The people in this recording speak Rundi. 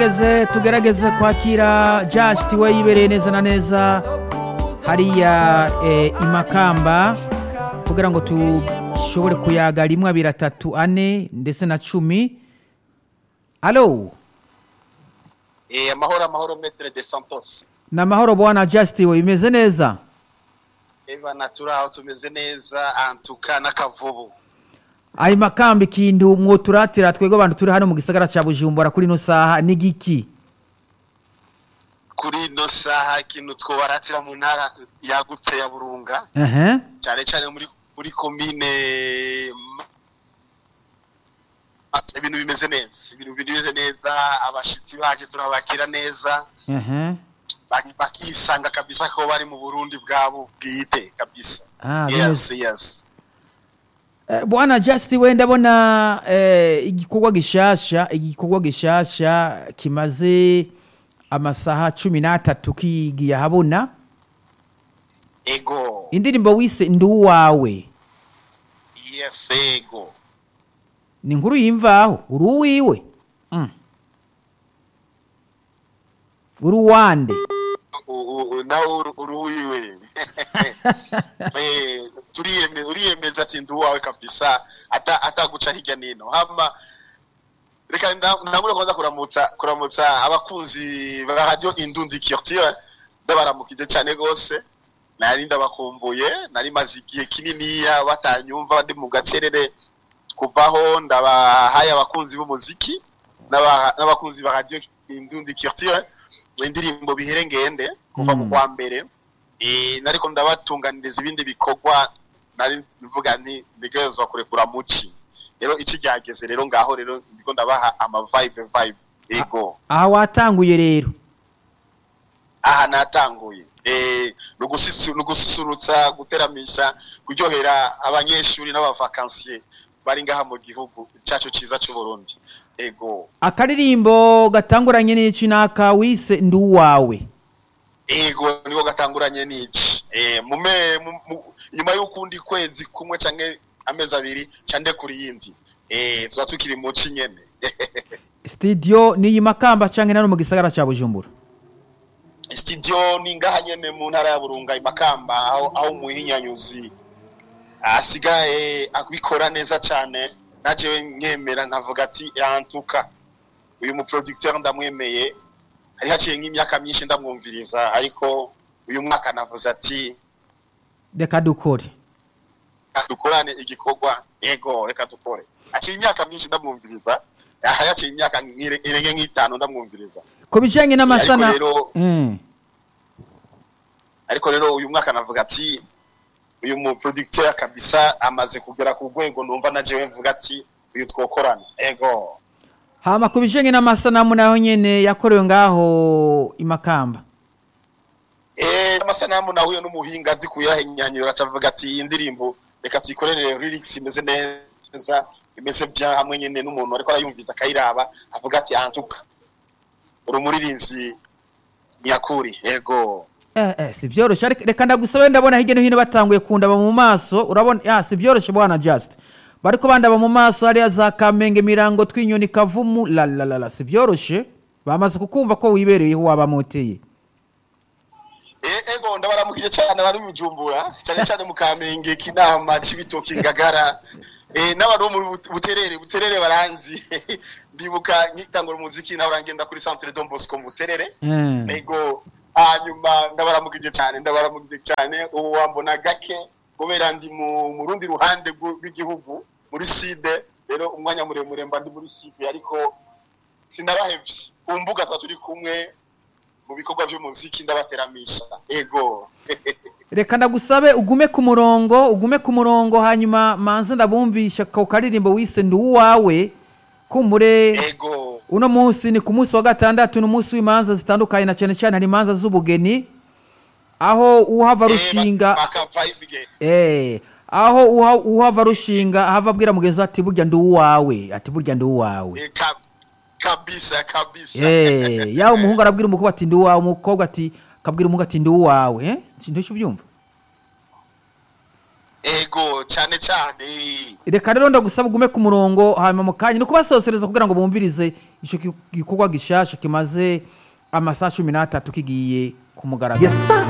tugerageze tugerageze kwakira just we yibereye neza na neza hariya eh, imakamba kugira ngo dushobore kuyaga rimwe abiri atatu ane ndetse na cumi alo Eh, amahoro amahoro metre de santos ni amahoro bwana just we bimeze neza eva naturaho tumeze neza antuka n'akavubu ayo makamba ikintu mwoturatira twebwe abantu turi hano mu gisagara cya bujumbura kuri ino saha ni giki kuri ino saha ikintu twobaratira mu ntara yagutse ya burunga ehe cyane cyane muri muri komine Ah, ibintu bimeze neza ibintu bimeze neza abashitsi baje turabakira neza ehe bak- bakisanga kabisa ko bari mu burundi bwabo bwite kabisa Ah, yes yes Eh, bwana just we ndabona eh, igikorwa gishasha igikorwa gishasha kimaze amasaha cumi n'atatu kigiye ahabona ego indirimbo wise ndi uwawe yes ego ni inkuru yimvaho uri uwiwe Mm. uri uwande U- u- nawe uru- uruwiwe Eh, turiyeme- uriyemeza ati ndi uwawe kabisa ata- ataguca hirya nino hama reka nda- ndabura kwanza kuramutsa kuramutsa abakunzi ba radio indundi culture ndabaramukije cyane gose nari ndabakumbuye nari maze igihe kininiya batanyumva ndi mu gacerere kuvaho ndabahaye abakunzi b'umuziki n'aba- n'abakunzi ba radio indundi culture indirimbo bihere ngende kuva mu Mm. kwa mbere eh nariko ndabatunganiriza ibindi bikorwa nari mvuga nti ndigezwa kurekura muci rero iki ryageze rero ngaho rero ndiko ndabaha ama vibe vibe ego aha watanguye rero aha natanguye eh nugusisu nugususurutsa guteramisha kuryohera abanyeshuri n'abavakansiye bari ngaha mu gihugu cyacu ciza cy'u Burundi ego akaririmbo gatanguranye n'iki naka wise ndi uwawe ego niko gatanguranye n'iki eh mume mu- mu- nyuma y'ukundi kwezi kumwe canke amezi abiri cande kuri yindi eh tuba tukiri mu ci nyene studio ni iyi makamba canke nano mu gisagara cya bujumbura studio ni ngaha nyene mu ntara ya Burunga imakamba aho aho muhinyanyuzi asigaye abikora neza cyane naje nkemera nkavuga ati yantuka uyu mu producteur ndamwemeye hari haciye nk'imyaka myinshi ndamwumviriza ariko uyu mwaka navuze ati reka dukore dukorane igikorwa yego reka dukore aciye imyaka myinshi ndamwumviriza aha yaciye imyaka nk'ire- irenga nk'itanu ndamwumviriza ku bijanye n'amasana ariko rero Mm. ariko rero uyu mwaka navuga ati uyu mu producteur kabisa amaze kugera ku rwego numva na jewe mvuga ati uyu twokorana ego hama ku bijanye n'amasanamu naho nyene yakorewe ngaho imakamba eh amasanamu nahuye n'umuhinga azi kuyahenyanyura acavuga ati iyi ndirimbo reka tuyikorere lyrics imeze neza imeze bya hamwe nyene n'umuntu ariko arayumviza akayiraba avuga ati antuka uri umuririmbyi nyakuri ego eh, eh, si vyoroshe ariko reka ndagusabe ndabona hirya no hino batanguye kundaba mu maso urabona ah, si vyoroshe bwana just bariko bandaba mu maso hariya za kamenge mirango twinyoni kavumu lalalala si vyoroshe bamaze kukumva ko wibereyeho wabamoteye E- ego ndabaramukije cyane bari mu Bujumbura cyane cyane mu Kamenge kinama cibitoki ngagara eh n'abantu bo mu But- buterere buterere baranzi ndibuka nkitangura umuziki naho urangenda kuri Centre Don Bosco mu buterere Eh. ego hanyuma ndabaramukije cyane ndabaramukije cyane ubu wambona gake kubera ndi mu mu rundi ruhande rw'u- rw'igihugu muri side rero umwanya muremure mba ndi muri side ariko sinabahevye ku mbuga tuba turi kumwe mu bikorwa by'umuziki ndabateramisha ego reka ndagusabe ugume ku murongo ugume ku murongo hanyuma manze ndabumvisha ko karirimbo wise ndi uwawe kumbure ego uno munsi ni ku munsi wa gatandatu ni umunsi w'imanza zitandukanye na cyane cyane hari imanza z'ubugeni aho uhava rushinga bakavayibige eh aho uha- uhava rushinga ahava abwira mugenzi we ati burya ndi uwawe ati burya ndi uwawe kabisa kabisa eh yaho umuhungu arabwira umukobwa ati ndi uwawe umukobwa ati akabwira umuhungu ati ndi uwawe eh sindoshye ubyumva ego cyane cyane reka rero ndagusaba ugume ku murongo hanyuma mu kanya ni ukubasosereza kugira ngo bumvirize ico gi- gikorwa gishasha kimaze amasaha cumi n'atatu kigiye ku mugaragaro